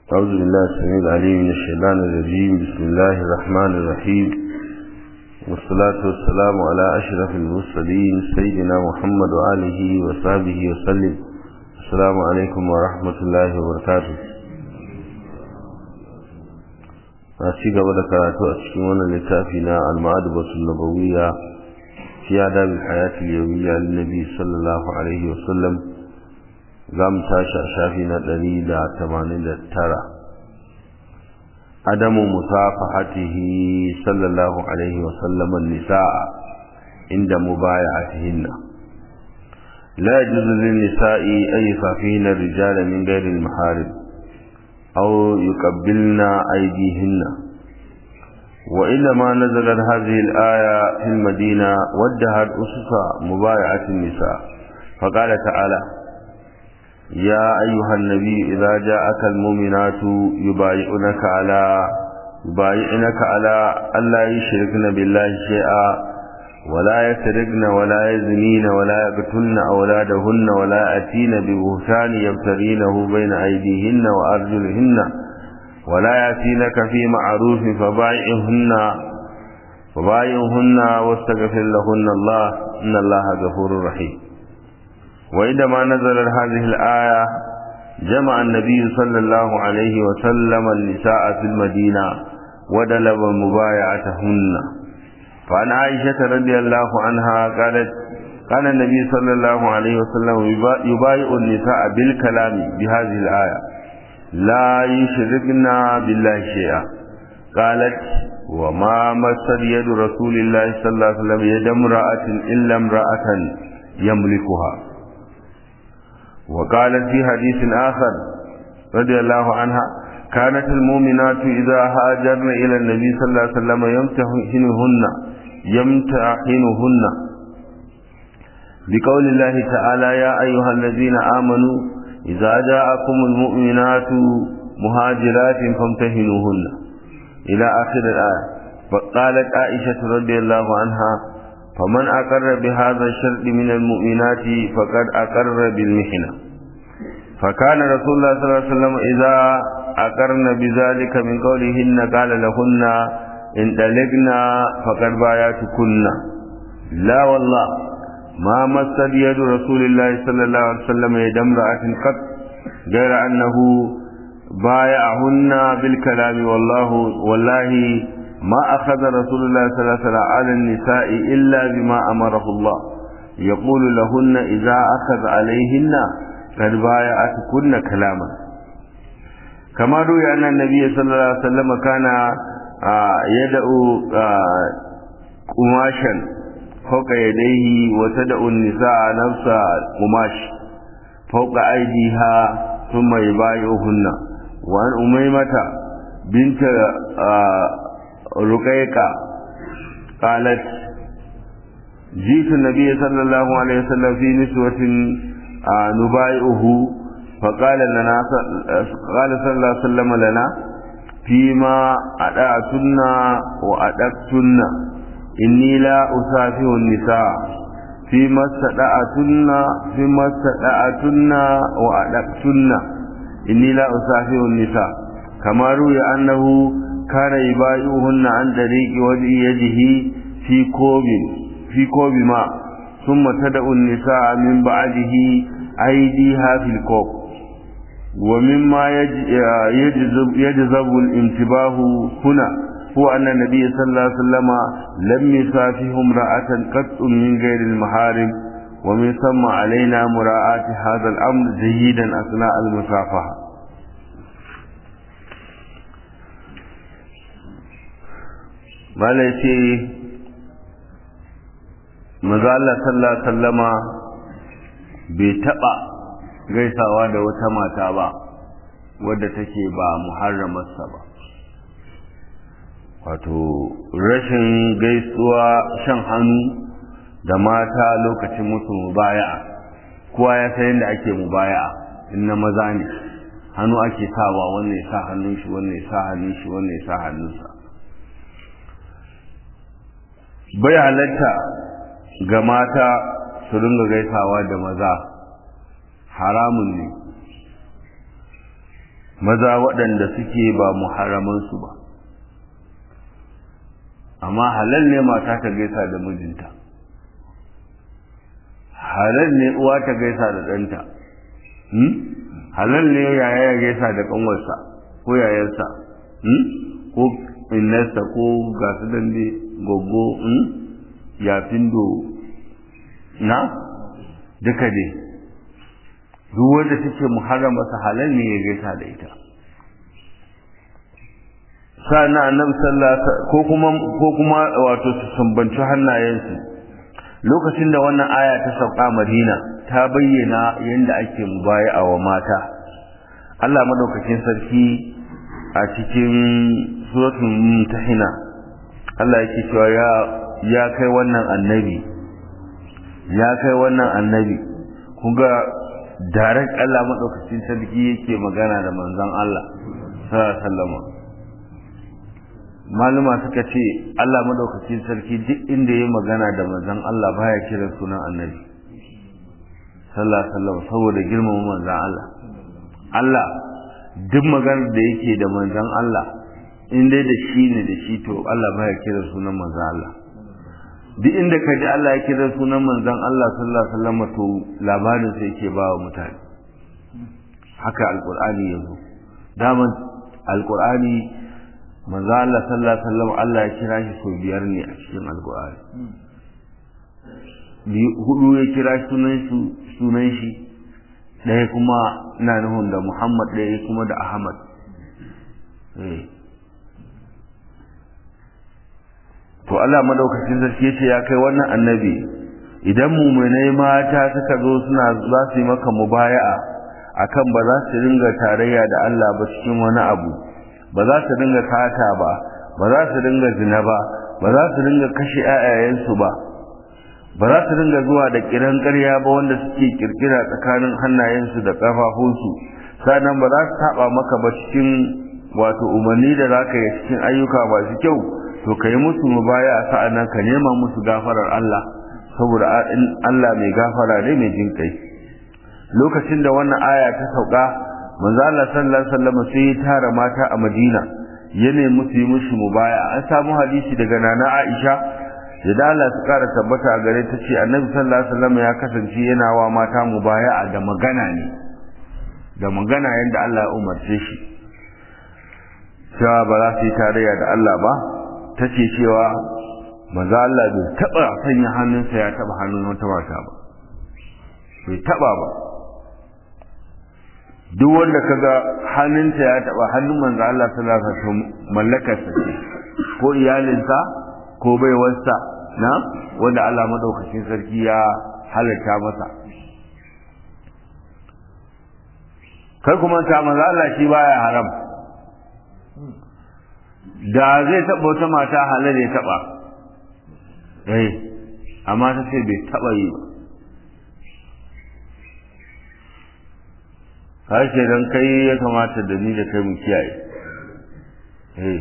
أعوذ بالله السميع العليم من الشيطان الرجيم بسم الله الرحمن الرحيم والصلاة والسلام على أشرف المرسلين سيدنا محمد وآله وصحبه وسلم السلام عليكم ورحمة الله وبركاته a ci gaba da karatu a cikin wannan littafi na al-ma'adabatul nabawiyya fi adab al-hayat al-yawmiyya lin-nabi sallallahu alaihi wa sallam za mu tashi a shafi na 189 adamu musafahatihi sallallahu alaihi wa sallam an-nisaa inda mubaya'atihinna la yajuzu lin-nisa'i an yusafihna ar-rijala min ghairi al-maharim أو يقبلن أيديهن وإنما نزلت هذه الآية في المدينة ودهت أسس مبايعة النساء فقال تعالى يا أيها النبي إذا جاءك المؤمنات يبايعنك على يبايعنك على ألا يشركن بالله شيئا ولا يسرقن ولا يزنين ولا يقتلن أولادهن ولا يأتين ببهتان يبتغينه بين أيديهن وأرجلهن ولا يأتينك في معروف فبايعهن فبايعهن واستغفر لهن الله إن الله غفور رحيم وعندما نزلت هذه الآية جمع النبي صلى الله عليه وسلم النساء في المدينة ودلب مبايعتهن فعن عائشة رضي الله عنها قالت كان النبي صلى الله عليه وسلم يبايع النساء بالكلام بهذه الآية لا يشركن بالله شيئا قالت وما مست يد رسول الله صلى الله عليه وسلم يد امرأة إلا امرأة يملكها وقالت في حديث آخر رضي الله عنها كانت المؤمنات إذا هاجرن إلى النبي صلى الله عليه وسلم يمتحنهن يمتحنهن بقول الله تعالى يا أيها الذين آمنوا إذا جاءكم المؤمنات مهاجرات فامتحنوهن إلى آخر الآية فقالت عائشة رضي الله عنها فمن أقر بهذا الشرط من المؤمنات فقد أقر بالمحنة فكان رسول الله صلى الله عليه وسلم إذا أقرن بذلك من قولهن قال لهن إن طلقنا فقد باياتكن لا والله ما مست يد رسول الله صلى الله عليه وسلم يد امرأة قط غير أنه بايعهن بالكلام والله والله ما أخذ رسول الله صلى الله عليه وسلم على النساء إلا بما أمره الله يقول لهن إذا أخذ عليهن قد بايعتكن كلاما كما روي أن النبي صلى الله عليه وسلم كان يدعو قماشا فوق يديه وتدعو النساء نفس قماش فوق أيديها ثم يبايعهن وأن أميمة بنت رقيقة قالت جئت النبي صلى الله عليه وسلم في نسوة نبايعه فقال لنا قال صلى الله عليه وسلم لنا فيما أدعتن وأدقتن إني لا أسافه النساء فيما استدعتن فيما استدعتن وأدقتن إني لا أسافه النساء كما روي أنه كان يبايعهن عن طريق وجه يده في كوب في كوب ماء ثم تدعو النساء من بعده أيديها في الكوب ومما يجذب, يجذب الانتباه هنا هو أن النبي صلى الله عليه وسلم لم يسافه امرأة قط من غير المحارم ومن ثم علينا مراعاة هذا الأمر جيدا أثناء المسافحة mala ya ce maza Allah sallallahu alaihi sallama bai taɓa gaisawa da wata mata ba wadda take ba muharramarsa ba wato rashin gaisuwa shan hannu da mata lokacin musu mubaya'a kowa ya san yadda ake mubaya'a in na maza ne hannu ake sawa wannan ya sa hannun shi wannan ya sa hannun shi wannan ya sa hannunsa bai halatta ga mata su ringa gaisawa da maza haramun ne maza waɗanda suke ba muharramansu ba amma halal ne mata ta gaisa da mijinta halal ne uwa ta gaisa da ɗanta halal ne yaya ya gaisa da ƙanwarsa ko yayarsa ko innarsa ko gasu dande goggo yafindo na duka dai duk wanda take muharrama sa halal ne ya gaisa da ita sa'an annabi sallallahu ko kuma ko kuma wato su sumbanci hannayensu lokacin da wannan aya ta sauka Madina ta bayyana yadda ake mubaya'a wa mata Allah madaukakin sarki a cikin suratul mumtahina Allah yake cewa ya ya kai wannan annabi ya kai wannan annabi kun ga direct Allah madaukakin sarki yake magana da manzon Allah sallallahu alaihi wasallam maluma suka ce Allah madaukakin sarki duk inda ya magana da manzon Allah baya kiran sunan annabi sallallahu alaihi wasallam saboda girmama manzon Allah Allah duk maganar da yake da manzon Allah in dai da shi ne da shi to Allah baya kiran sunan manzon Allah duk inda ka ji Allah ya kira sunan manzon Allah sallallahu alaihi wasallam to labarin sai yake ba wa mutane haka alqur'ani yazo daman alqur'ani manzo Allah sallallahu alaihi wasallam Allah ya kira shi sau biyar ne a cikin alqur'ani hudu ya kira sunan su sunan shi ɗaya kuma ina nufin da Muhammad ɗaya kuma da Ahmad eh to Allah madaukakin sarki yace ya kai wannan annabi idan mu'minai mata suka zo suna za su yi maka mubaya'a akan ba za su ringa tarayya da Allah ba cikin wani abu ba za su ringa kata ba ba za su ringa zina ba ba za su ringa kashe ƴaƴayensu ba ba za su ringa zuwa da kiran ƙarya ba wanda suke kirkira tsakanin hannayensu da ƙafafunsu sannan ba za su saba maka ba cikin wato umarni da za ka yi cikin ayyuka masu kyau to ka yi musu mubaya a sa'an nan ka nema musu gafarar Allah saboda Allah mai gafara ne mai jin kai lokacin da wannan aya ta sauka manzo Allah sallallahu alaihi wasallam sai ya tara mata a Madina ya nemi su yi musu mubaya an samu hadisi daga nana Aisha da dala su kara tabbata a gare ta ce annabi sallallahu alaihi wasallam ya kasance yana wa mata mubaya da magana ne da magana yadda Allah ya umarce shi cewa ba za su yi tarayya da Allah ba ta ce cewa maza Allah bai taɓa sanya hannunsa ya taɓa hannun wata mata ba bai taɓa ba duk wanda kaga hannunta ya taɓa hannun manzo Allah sallallahu alaihi wasallam mallakarsa ce ko iyalinsa ko baiwarsa na wanda Allah madaukakin sarki ya halatta masa kai kuma ta manzo Allah shi baya haram da zai taɓa wata mata halar ya taɓa eh amma ta ce bai taɓa yi ba harshe don kai ya kamata da ni da kai mu kiyaye eh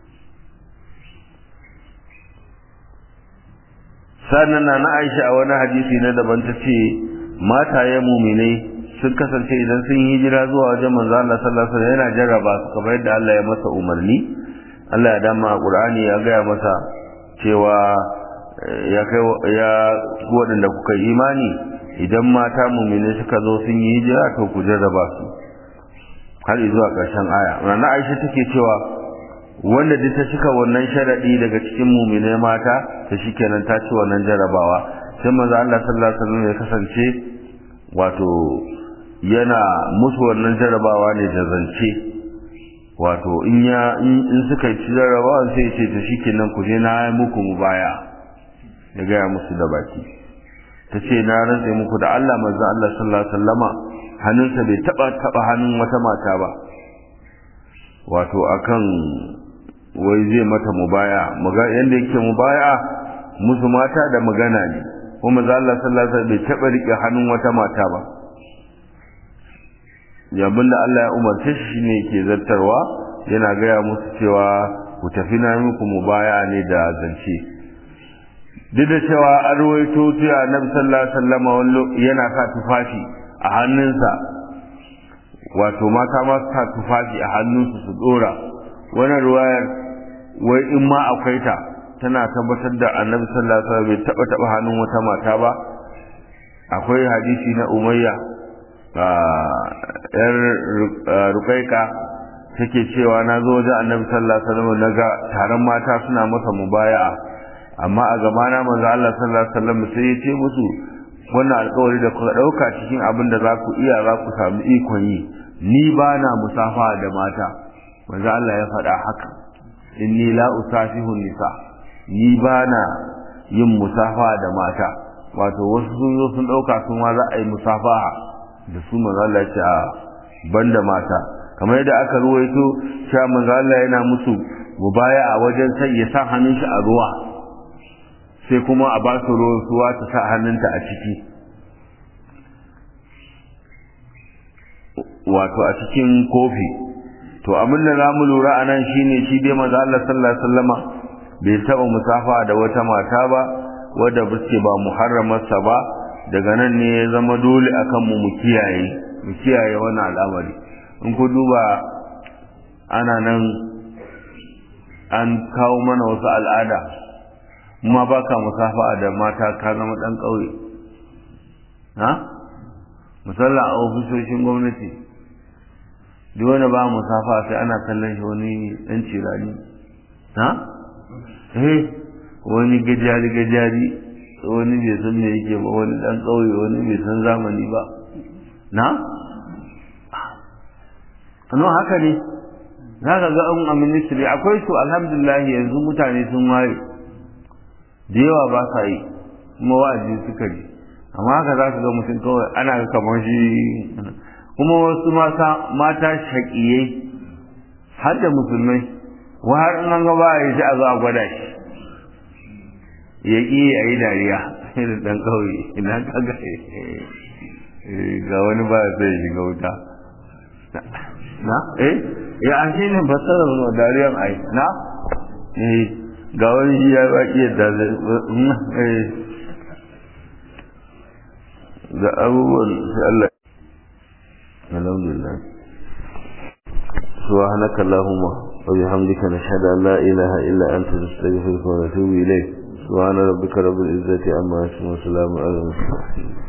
sannan na na aisha a wani hadisi na daban ta ce mataye muminai sun kasance idan sun yi hijira zuwa wajen manzo Allah sallallahu alaihi wasallam yana jarraba su kamar yadda Allah ya masa umarni Allah ya dama a Qur'ani ya gaya masa cewa ya kai ya waɗanda kuka yi imani idan mata mumini suka zo sun yi hijira to ku jarraba su har zuwa ƙarshen aya Rana Aisha take cewa wanda duk ta cika wannan sharadi daga cikin mumine mata ta shikenan ta ci wannan jarrabawa sai manzo Allah sallallahu alaihi wasallam ya kasance wato yana musu wannan jarrabawa ne da zance wato in ya in suka ci jarrabawa sai ya ce to shikenan ku je na yi muku mubaya ya gaya musu da baki ta ce na rantse muku da Allah manzo Allah sallallahu alaihi wasallama hannunsa bai taba taba hannun wata mata ba wato akan wai zai mata mubaya maga yanda yake mubaya musu mata da magana ne kuma manzo Allah sallallahu alaihi wasallam bai taba rike hannun wata mata ba yabin da Allah ya umarce shi shine yake zartarwa yana gaya musu cewa ku tafi na muku mubaya ne da zance duk da cewa an ruwaito cewa annabi sallallahu alaihi wasallam wallo yana sa tufafi a hannunsa wato mata ma su sa tufafi a hannunsu su dora wannan ruwayar wai in ma akwai ta tana tabbatar da annabi sallallahu alaihi wasallam bai taba taba hannun wata mata ba akwai hadisi na umayya yar rukaika take cewa na zo wajen annabi sallallahu alaihi wasallam naga taron mata suna masa mubaya'a amma a gabana manzo Allah sallallahu alaihi wasallam sai ya ce musu wannan alƙawari da kuka ɗauka cikin abin da za ku iya za ku samu ikon yi ni ba na musafa da mata manzo Allah ya faɗa haka inni la usafihu nisa ni ba na yin musafa da mata wato wasu sun zo sun ɗauka sun ma za a yi musafaha da su manzo Allah ya ce a banda mata kamar yadda aka ruwaito cewa manzo Allah yana musu mubaya a wajen sai ya sa hannun shi a ruwa sai kuma a ba su ruwa ta sa hannunta a ciki wato a cikin kofi to abin da za mu lura a nan shine shi dai maza Allah sallallahu alaihi wasallama bai taɓa musafa da wata mata ba wadda bace ba muharramarsa ba daga nan ne ya zama dole akan mu mu kiyaye mu kiyaye wannan al'amari in ku duba ana nan an kawo mana wasu al'ada ma ba ka musafa da mata ka zama ɗan ƙauye ha musalla a ofisoshin gwamnati duk wani ba musafa sai ana kallon shi wani ɗan cirani ha eh wani gajari gajari wani bai san me yake ba wani ɗan ƙauye wani bai san zamani ba na no haka ne za ka ga an a ministry akwai su alhamdulillah yanzu mutane sun waye da yawa ba sa yi kuma wa'azi suka ji amma haka za ka ga mutum kawai ana ga kamar shi kuma wasu mata shaƙiyai har da musulmai wa har in an ga ba ya ji a zo a gwada shi ya ƙi a yi dariya irin ɗan ƙauye ina ka ga ga wani ba ya sai shiga wuta na eh ya an shi ne fasarar dariyan ai na eh ga wani shi ya baki yadda zai ga abubuwan sai Allah alhamdulillah سبحانك اللهم وبحمدك نشهد أن لا إله إلا أنت نستغفرك ونتوب إليك سبحان ربك رب العزة عما يصفون وسلام على المرسلين